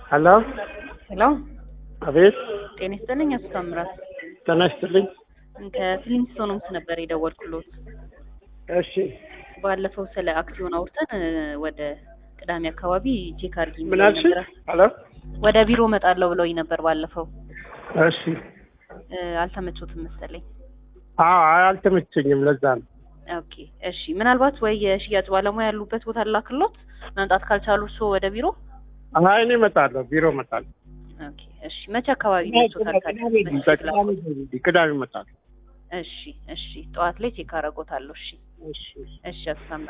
ሄሎ ሄሎ አቤት ጤና ይስጥልኝ አቶ ታምራት ጤና ይስጥልኝ ከፊሊንግስቶንስ ነበር የደወልኩሎት እሺ ባለፈው ስለ አክሲዮን አውርተን እ፣ ወደ ቅዳሜ አካባቢ ቼክ አድርጊ ምን ብለውኝ አልሽኝ ነበር። ሄሎ ወደ ቢሮ እመጣለሁ ብለውኝ ነበር ባለፈው እሺ እ፣ አልተመቾትም መሰለኝ አዎ አልተመቸኝም ለዛ ነው ኦኬ እሺ ምናልባት ወይ የሽያጭ ባለሙያ ያሉበት ቦታ ላክሎት መምጣት ካልቻሉ እርስዎ ወደ ቢሮ አይ እኔ እመጣለሁ ቢሮ እመጣለሁ ኦኬ እሺ መቼ አካባቢ ይመቾታል ታዲያ? መቼ ላክሎት? ቅዳሜ እመጣለሁ እሺ እሺ ጠዋት ላይ ቼክ አደርጎታለሁ እሺ እሺ እሺ አቶ ታምራት